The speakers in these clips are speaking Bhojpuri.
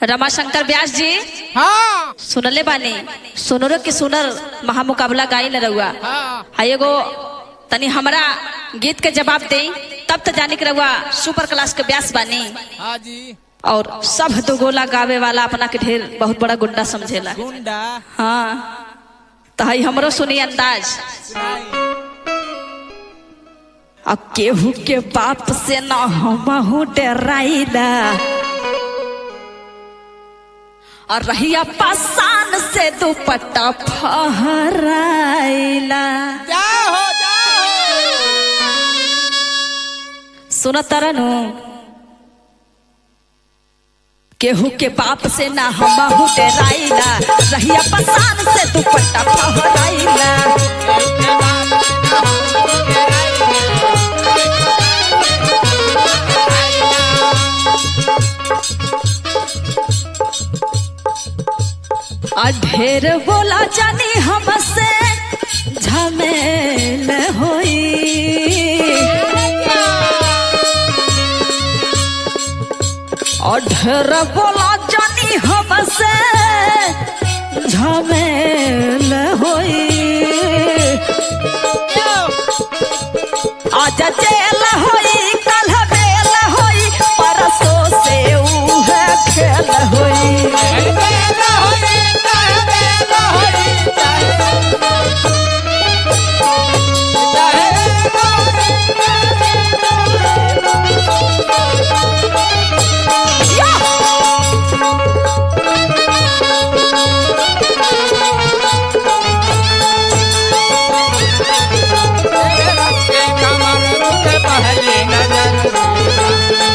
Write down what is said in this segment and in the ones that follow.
रमाशंकर व्यास जी हाँ सुनले बानी सुनरो के सुनर महामुकाबला गाई न रहुआ हाँ आ एगो तनी हमरा गीत के जवाब दे तब तो जाने के रहुआ सुपर क्लास के व्यास बानी हाँ जी और सब दो गोला गावे वाला अपना के ढेर बहुत बड़ा गुंडा समझेला गुंडा हाँ तो हई हमरो सुनी अंदाज सुनाई अब केहू के बाप से न हमहू डराइला और रहिया पासान से दुपट्टा फहराइला जाओ जाओ सुन तरनु केहू के बाप से ना हमहू डराइला रहिया पासान से दुपट्टा फहराइला आ ढेर बोला जानी हमसे झमेल होई और ढेर बोला जानी हमसे झमेल होई आज जेल होई कल बेल होई परसों से उहे खेल होई पहली नजर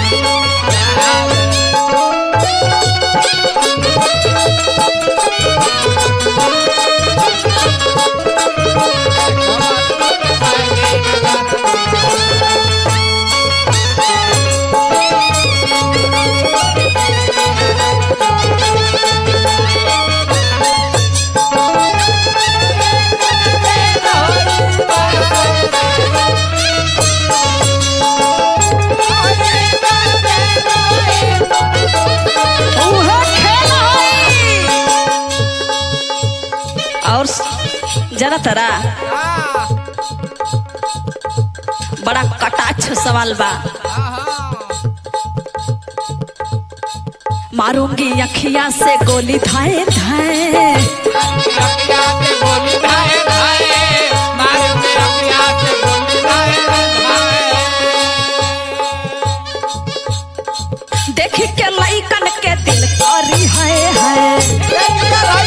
उहे खेल होई और जरा तरा बड़ा कटाक्ष सवाल बा मारूंगी अखिया से गोली धाए धाए देख के लइकन के दिल करी है है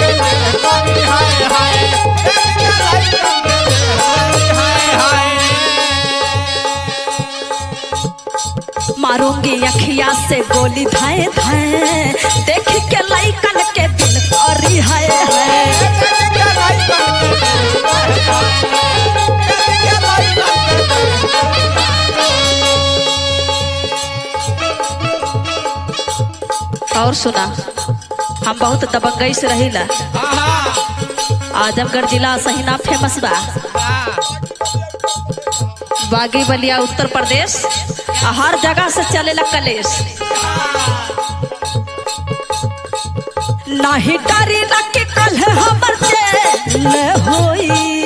मारूंगी अखिया से गोली धाए धाए देख के लइकन के दिल करी है है और सुना हम बहुत दबंगई से रहिला आजमगढ़ जिला सहीना फेमस बा बागी बलिया उत्तर प्रदेश आ हर जगह से चलेला कलेश नाही डरी ना के कल हमर जेल होई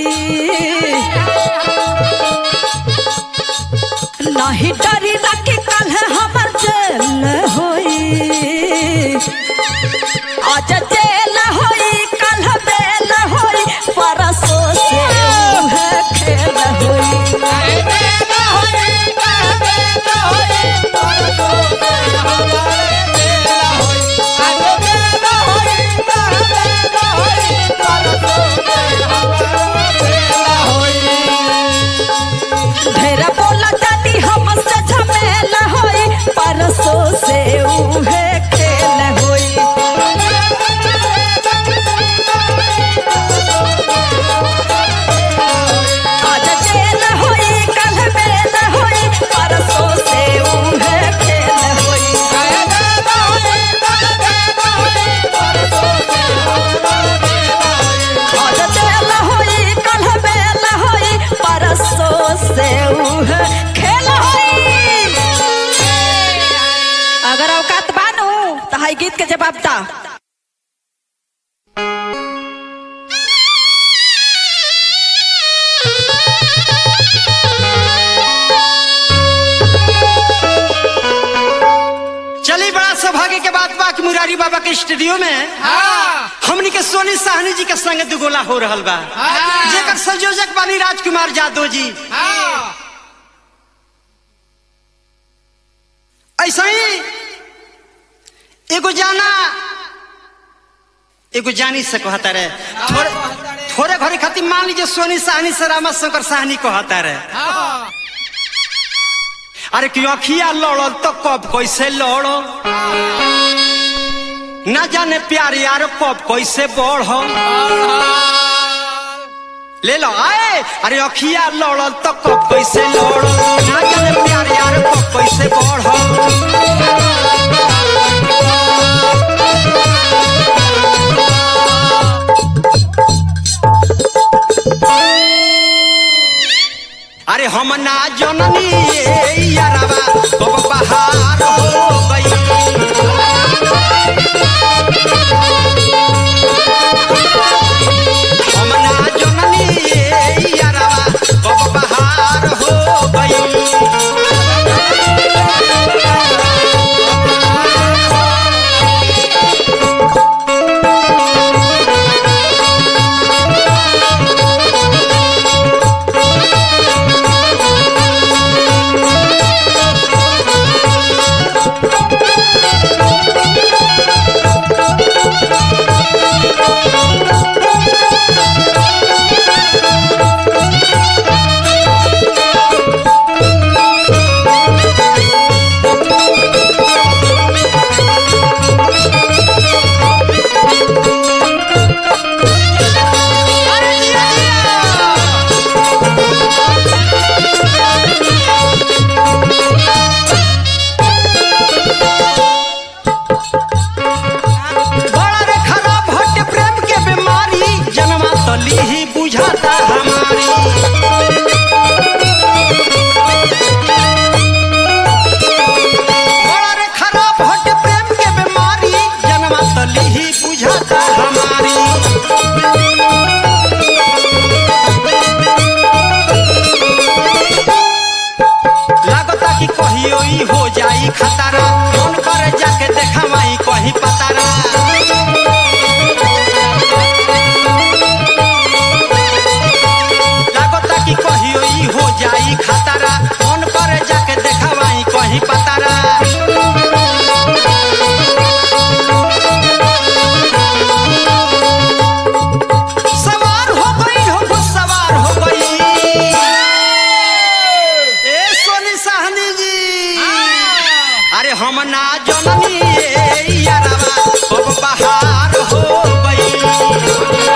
नाही डरी ना के कल हमर जेल होई आज जेल होई कल बेल होई परसों से उहे खेल होई ढेरा बोला जानी हमसे झमेला होई परसों से उहे खेल होई आज जेल होई कल बेल होई परसों से उहे खेल होई आज जेल होई कल बेल होई परसों से उहे खेल होई अगर औकात बानू तो है गीत के जवाब दा चली बड़ा सौभाग्य के बात बा कि मुरारी बाबा के स्टूडियो में हाँ हमनी के सोनी साहनी जी के संग दुगोला हो रहल बा हाँ। जेकर संयोजक बानी राजकुमार यादव जी हाँ ऐसा ही एगो जाना एगो जानी से कहता रहे थोड़े थोड़े घड़ी खातिर मान लीजिए सोनी साहनी से रामा शंकर साहनी कहता रहे हाँ अरे कि अखिया लड़ल तो कब कैसे लड़ल ना जाने प्यार यार कब कैसे बढ़ल ले लो आए अरे अखिया लड़ल तो कब कैसे लड़ल ना जाने प्यार यार कब कैसे बढ़ल अरे हम ना जननी ये यारवा कब बहार हो गई हम ना जननी ये यारवा कब बहार हो गई अरे जिया जिया बड़ा रे खराब हट प्रेम के बीमारी जन्मा तली ही बुझाता हमारी बड़ा रे खराब हट प्रेम के बीमारी जन्मा तली ही बुझाता हमारी लागता कि कहियो ई हो जाई खतरा मन करे जाके देखावाई कहीं पतारा लागता कि कहियो ई हो जाई खतरा मन करे जाके देखावाई कहीं पतारा सवार हो गई हो खुद सवार हो गई ए सोनी साहनी जी अरे हम ना जननी ये यारवा अब बहार हो गई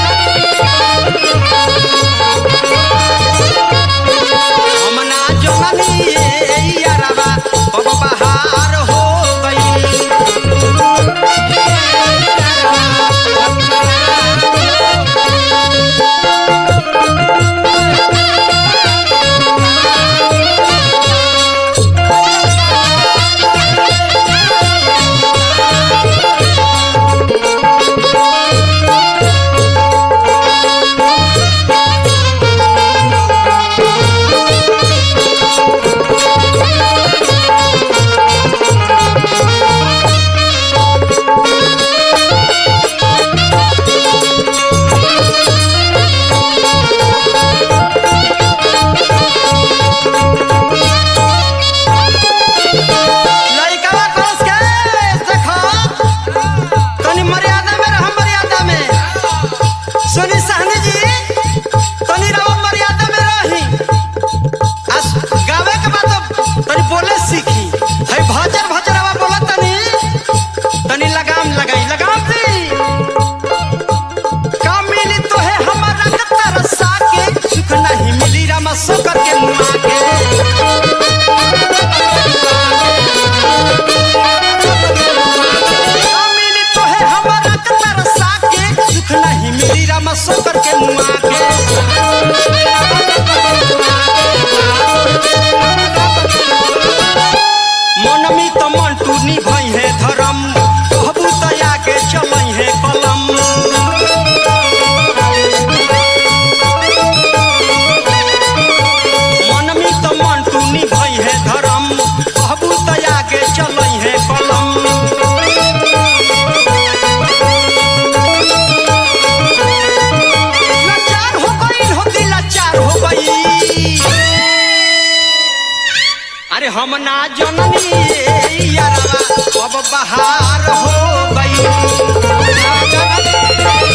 हम ना जननी ये यारवा अब बहार हो गई अरे हम ना जननी यारवा अब बहार हो गई